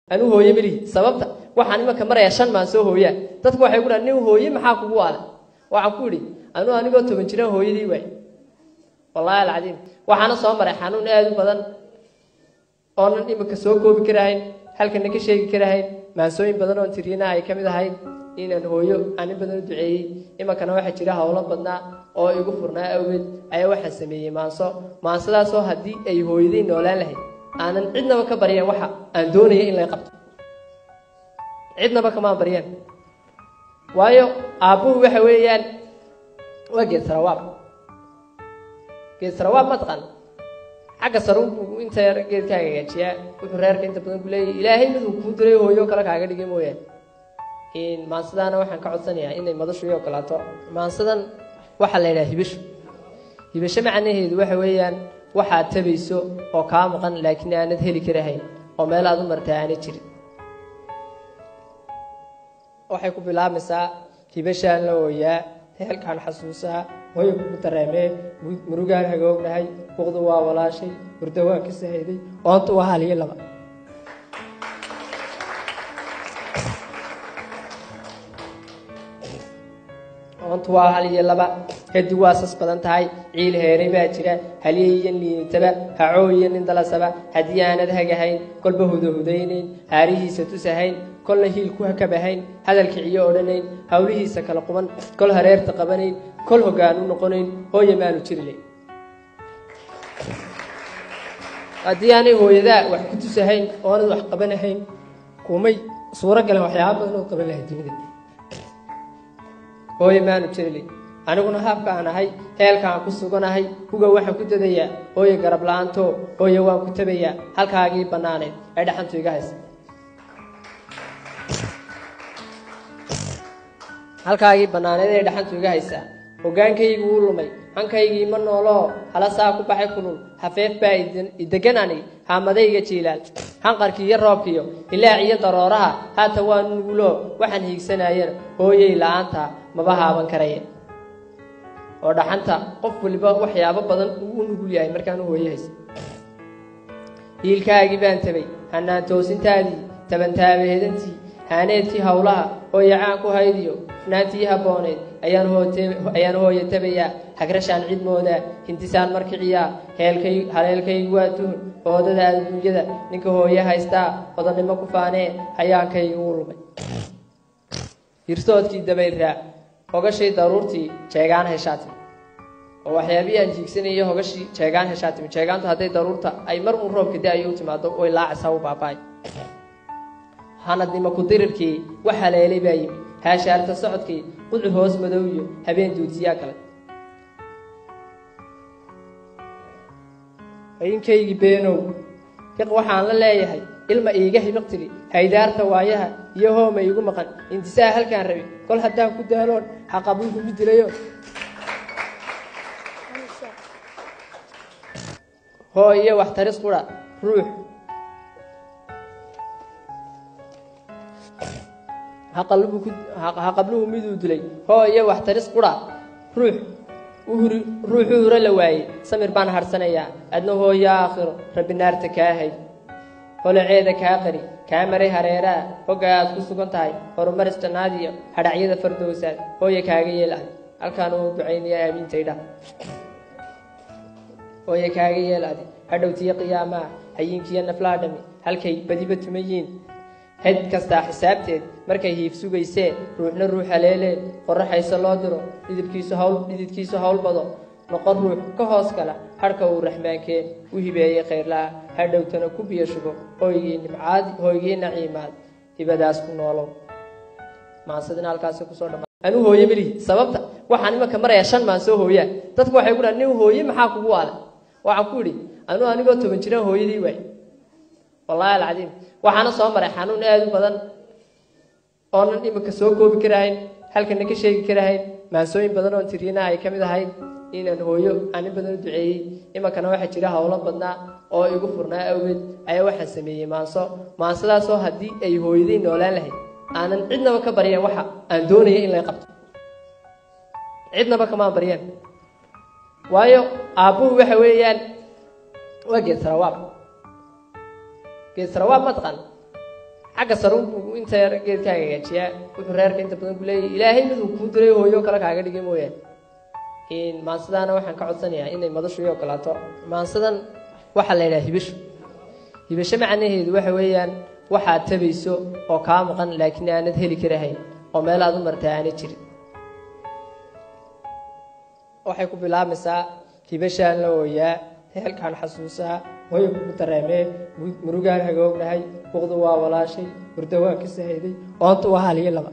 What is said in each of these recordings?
anuu hooye melihi sababta waxaan imanka maraya shan maan soo hooyaa dadku waxay ku dhahan nin hooye maxaa kugu aada waxaan ku idhi anuu anigoo toban jiraan hooyadii waay wallaahi alcadiim waxaana soo maray xanuun aada u badan oonan iminka soo koobi karahayn halkana ka sheegi karahayn maansooyin badan oon tiriyana ay ka mid ahayd inaan hooyo anin badan u duceeyey imankana waxaa jira howlo badnaa oo igu furnaa awgeed ayaa waxaan sameeyey maanso maansadaasoo haddii ay hooyaday noolaan lahayd aanan cidnaba ka baryan waxa aan doonaya in lay qabto cidnaba kamaan baryeen waayo aabbuhu waxa weeyaan waa geed sarawaab geed sarawaab ma taqaan xagga sarunbuu inta yar geedkaa hagaajiyaa wuxuu reerka inta badan ku leeyahy ilaahay miduu kuu diray hooyo kale kaaga dhigay mooyaane maansadaana waxaan ka codsanayaa inay madashu ii ogolaato maansadan waxaa la yidhaha hibasho hibasho macnaheedu waxa weeyaan waxaad tabayso oo kaa maqan laakiin aanad heli karahayn oo meel aad u martaa aanad jirin waxay ku bilaabmaysaa hibashaan la ooyaa heelkaan xasuusaa hooyo kugu dareemee murugaan hagoognahay buqdu waa walaashay hurdo waa ka sahayday oontu waa haliyo laba oontu waa hal iyo laba hadi waa sas badan tahay ciil heeray baa jira haliyaiyan liinitaba hacooiyo nin dalasaba haddii aanad hagahayn kolba hudahudaynayn haarihiisa tusahayn kolna hiil ku hakabahayn hadalka ciyo odhanayn howlihiisa kala quban kol hareerta qabanayn kol hoggaan u noqonayn hooya maanu jirilayn haddii aanay hooyadaa wax ku tusahayn oonad wax qabanahayn kumay suuro galan waxyaaba badan oo qaban lahay dunida hooye maanu jirilay aniguna haabka aan ahay heelkaan ku suganahay huga waxaan ku dadayaa hooye garab la-aanto hooye waan ku tabayaa halkaagii bannaaneed ay dhaxantu iga haysa halkaagii bannaaneed ee dhaxantu iga haysaa hogaankaygu wuu lumay hankaygii ma nooloo hala saa ku baxay kulul hafeef baa idegan anig haamadayga jiilaal hanqarkii iyo roobkiyo ilaac iyo darooraha haata waa nuguloo waxaan hiigsanayana hooyey la-aanta maba haaban karaya oo dhaxanta qof waliba waxyaabo badan uu u nugul yahay markaan u hooye haysa hiilkaagii baan tabay hanaan toosintaadii tabantaabeedantii haaneedkii howlaha hooyacaan ku haydiyo naantii habbooneed ayaan hooye tabayaa hagrashaan cid moodaa hintisaan markiciyaa haleelkaygu waa tuhun oodada adduunyada ninka hooye haystaa odannimo ku faanee hayaankaygu wuu lumay hirsoodkii dabaylraa hogashii daruurtii jeegaan heshaatimi oo waxyaabihii aan jiigsanayay hogashii jeegaan heshaatimi jeegaantu hadday daruurta ay mar uun roobka da-ayo u timaado way laacaysaa u baaba'ay hanadnimo ku-dirirkii wax haleelay baa yimi haashaarta socodkii qudcu hoos madow iyo habeen duutiyaa kale haynkaygii beenow fiq waxaan la leeyahay ilma iiga hibiq tiri haydaarta waayaha iyo hooma iigu maqan intisaa halkaan rabi kol haddaan ku daaloon haqabuuku mi dilayo hoo iyo wax taris qura ruux haqabluhu miduu dilay hoo iyo wax taris qura ruux ruuxuu huro la waayey samir baan harhsanayaa adna hooyo aakhiro rabbi naarta kaa hay holaceeda kaa qari kaa maray hareeraha hogga aad ku sugan tahay horumar istanaadiyo hadhacyada fardowsaad hooye kaaga yeel adi halkaan uu ducaynaya aamiintaydha hooye kaaga yeel adi hadhowtiyo qiyaamaha hayinkiyo naflaha dhami halkay badiba tumayiin hed kastaa xisaabteed markay hiif sugaysee ruuxna ruux haleelee qoraxayse loo diro dhidibkiisu hawl dhididkiisu hawl bado noqon ruux ka hoos gala hadhka uu raxmaankee u hibeeyey khayrlaha hadhowtana ku biyo shubo hooygii nimcaad hooygii naciimaad hibadaas ku noolow maansadina halkaasi kusoo dhama anuu hooye melihi sababta waxaan imanka maraya shan maan soo hooyaa dadku waxay ku dhahan nin hooye maxaa kugu aada waxaan ku idhi anuu anigoo toban jiraan hooyadii waay wallaahi alcadiim waxaana soo maray xanuun aada u badan oonan iminka soo koobi karahayn halkana ka sheegi karahayn maansooyin badan oon tiriyana ay ka mid ahayd inaan hooyo anin badan u duceeyey imankana waxaa jira howlo badnaa oo igu furnaa awgeed ayaa waxaan sameeyey maanso maansadaasoo haddii ay hooyaday noolaan lahayd aanan cidnaba ka baryan waxa aan doonaya in lay qabto cidnaba kamaan baryeen waayo aabbuhu waxa weeyaan waa geed sarawaab geed sarawaab ma taqaan xagga sare unbuu inta yar geedkaaga hagaajiyaa wuxuu reerka inta badan ku leeyahy ilaahay miduu kuu diray hooyo kale kaaga dhigay mooyaane maansadaana waxaan ka codsanayaa inay madashu ii ogolaato maansadan waxaa la yidhaha hibasho hibasho macnaheedu waxa weeyaan waxaad tabayso oo kaa maqan laakiin aanad heli karahayn oo meel aad u martaa aanad jirin waxay ku bilaabmaysaa hibashaan la ooyaa heelkaan xasuusaa hooyo kugu dareemee murugaan hagoognahay buqdu waa walaashay hurdo waan ka sahayday oontu waa hal iyo laba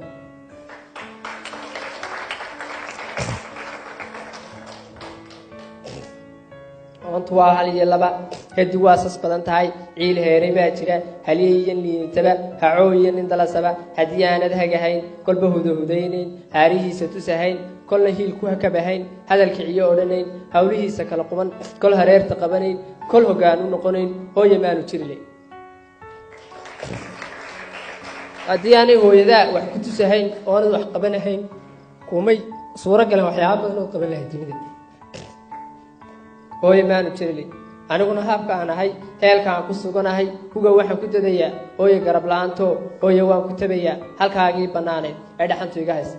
oontu waa hal iyo laba hadi waa sas badan tahay ciil heeray baa jira halyeeyan liinitaba hacooya nin dalasaba haddii aanad hagahayn kolba hudahudaynayn haarihiisa tusahayn kolna hiil ku hakabahayn hadal kiciyo odhanayn hawlihiisa kala quban kol hareerta qabanayn kol hoggaan u noqonayn hooya maanu jirilayn haddii aanay hooyadaa wax ku tusahayn oonad wax qabanahayn kumay suuro galan waxyaaba badan ood qaban lahay dunida hooye maanu jirilay aniguna habka aan ahay heelka aan ku suganahay huga waxaan ku dadayaa hooye garab la-aanto hooye waan ku tabayaa halkaagii bannaaneed ee dhaxantu iga haysa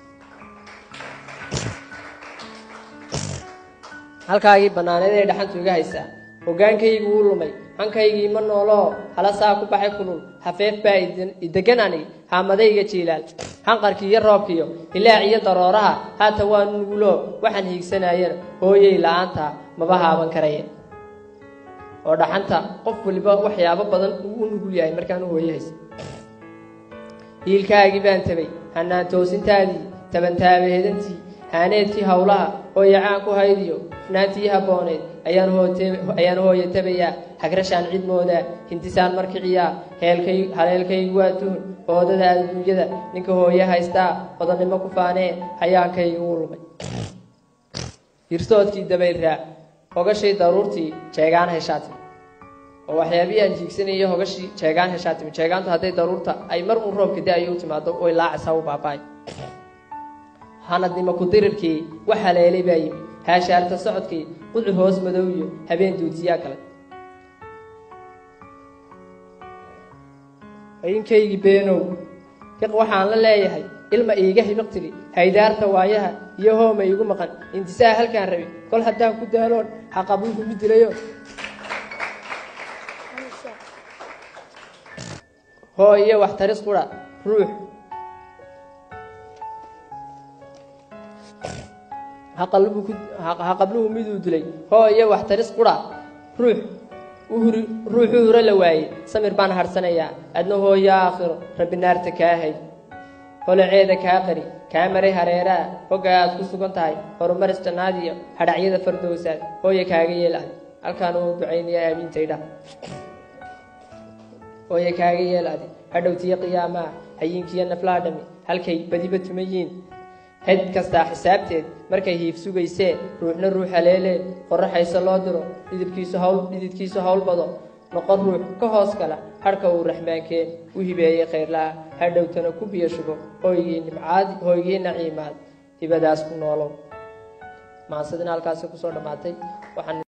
halkaagii bannaaneed ee dhaxantu iga haysaa hogaankaygu wuu lumay hankaygii ma nooloo hala saa ku baxay kulul hafeef baa idegan anig haamadayga jiilaal hanqarkii iyo roobkiiyo ilaac iyo darooraha haata waa nuguloo waxaan hiigsanayana hooyey la-aanta maba haaban karaya oo dhaxanta qof waliba waxyaabo badan uu u nugul yahay markaan u hooye haysa hiilkaagii baan tabay hanaan toosintaadii tabantaabeedantii haaneedkii howlaha hooyacaan ku haydiyo fnaantii habbooneed ayaan hooye tabayaa hagrashaan cid moodaa hintisaan markiciyaa haleelkaygu waa tuhun hoodada adduunyada ninka hooye haystaa hodannimo ku faanee hayaankaygu u lumay hirsoodkii dabayraa hogashii daruurtii jeegaan heshaatimi oo waxyaabihii aan jiigsanayay hogashii jeegaan heshaatimi jeegaantu hadday daruurta ay mar uun roobka da-ayo u timaado oy laacaysaa u baaba'ay hanadnimo ku-dirirkii wax haleelay baa yimi haashaarta socodkii qudur hoos madow iyo habeen duutiyaa kale hayinkaygii beenow hiq waxaan la leeyahay ilma iiga hibiq tiri haydaarta waayaha iyo hooma iigu maqan intisaa halkaan rabi kol haddaan ku daaloon haqabuu kugu dilayo hoo iyo wax taris qura ruux haqabluhu miduu dilay hoo iyo wax taris qura ruux ruuxuu huro la waayey samir baan harsanayaa adna hooyo aakhiro rabbi naarta kaa hay holaceeda kaa qari kaa maray hareeraha hogga aad ku sugan tahay horumaris jannaadiyo hadhacyada fardowsaad hooye kaaga yeel adi halkaan uu ducaynaya aamiintaydha hooye kaaga yeel adi hadhowtiyo qiyaamaha hayinkiiyo naflaadhami halkay badiba tumayiin hed kastaa xisaabteed markay hiif sugaysee ruuxna ruux haleelee qorraxayso loo diro dhidibkiisu hawl dhididkiisu hawl bado noqon ruux ka hoos kala hadhka uu raxmaankee u hibeeyey khayrlaha hadhowtana ku biyo shubo hooygii nimcaadi hooygii naciimaad hibadaas ku noolow maasadina halkaasi kusoo dhammaatay waxaan